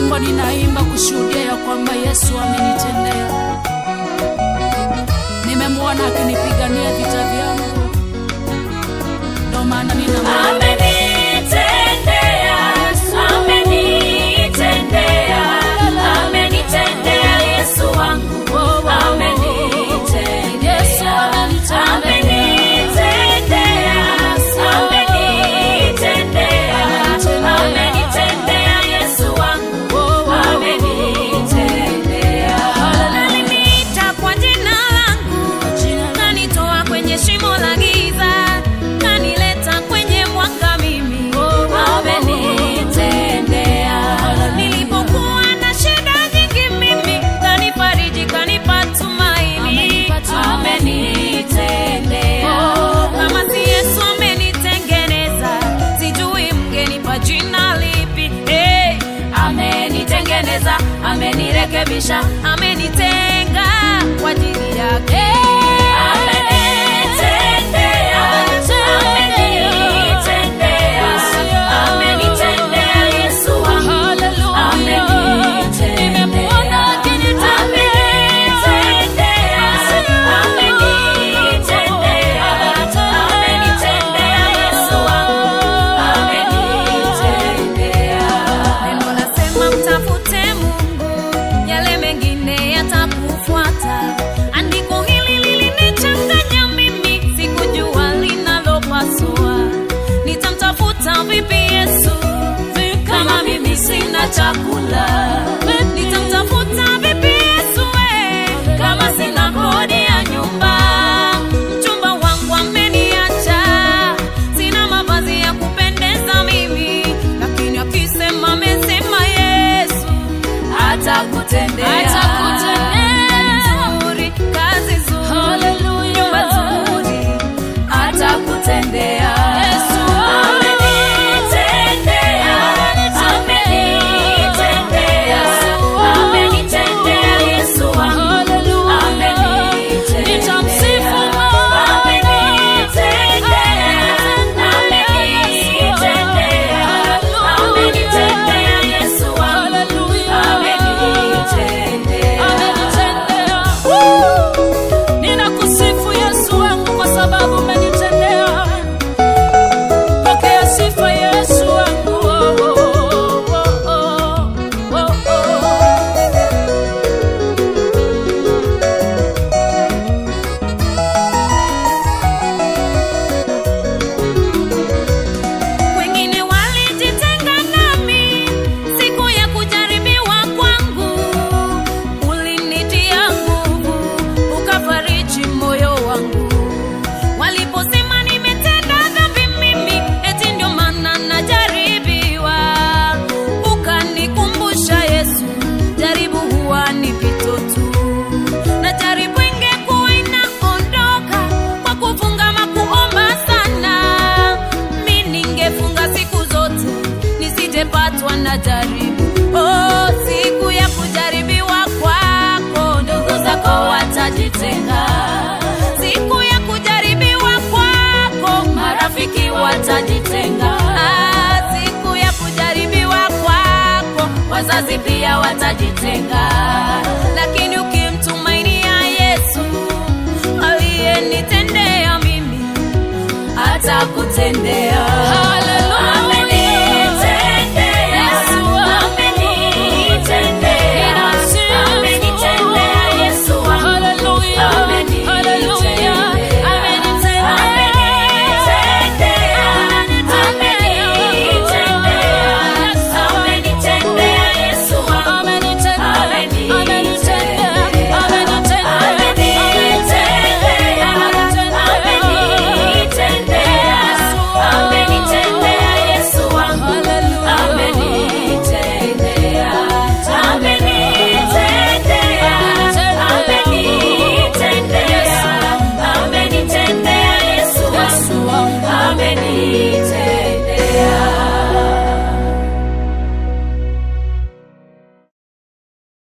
wimbo ninaimba kushuhudia ya kwamba Yesu amenitendea. Nimemwona akinipigania vita vyangu, ndo maana nina Amenitendea, amenitendea, amenitendea Yesu wangu. Amenitendea, Yesu amenitendea. amenitendea, amenitendea, amenitendea Yesu wangu. Amenitendea. Aliniita kwa jina langu kanitoa kwenye shimo la giza kanileta kwenye mwanga mimi amenitendea nilipokuwa na shida nyingi mimi kanifariji kanipa tumaini amenitendea kama si yesu amenitengeneza sijui mngenipa jina lipi hey, amenitengeneza amenirekebisha amenitenga kwa ajili yake Amenitendea, amenitendea, amenitendea Yesu wangu. Amenitendea, amenitendea, amenitendea, amenitendea Yesu wangu. Amenitendea. Neno lasema mtafute Mungu, yale mengine yatakufuata. Andiko hili lilinichanganya mimi, sikujua linalopasua. Nitamtafuta vipi Yesu kama mimi sina chakula? Nitamtafuta vipi Yesu we, kama sina kodi ya nyumba? Mchumba wangu ameniacha, sina mavazi ya kupendeza mimi, lakini akisema amesema Yesu atakutendea nzuri, kazi nzuri, nyumba nzuri, atakutendea. Amenitendea, amenitendea, amenitendea Yesu wangu. Amenitendea, amenitendea, amenitendea Yesu wangu. Amenitendea. Ninakusifu Yesu wangu kwa sababu umenitendea. Pokea sifa Yesu wangu. Oh, oh, oh, oh, oh, oh. Wengine walijitenga nami siku ya kujaribiwa kwangu, ulinitia nguvu, ukafariji moyo wangu. Waliposema nimetenda dhambi mimi, eti ndio maana najaribiwa, ukanikumbusha Yesu, jaribu huwa ni pito tu, na jaribu ingekuwa inaondoka kwa kufunga ama kuomba sana mi ningefunga siku zote nisijepatwa na jaribu. Oh, siku ya kujaribiwa kwako, ndugu zako watajitenga. Siku ya kujaribiwa kwako, marafiki watajitenga. Ah, siku ya kujaribiwa kwako, wazazi pia watajitenga. Lakini ukimtumainia Yesu aliyenitendea mimi atakutendea.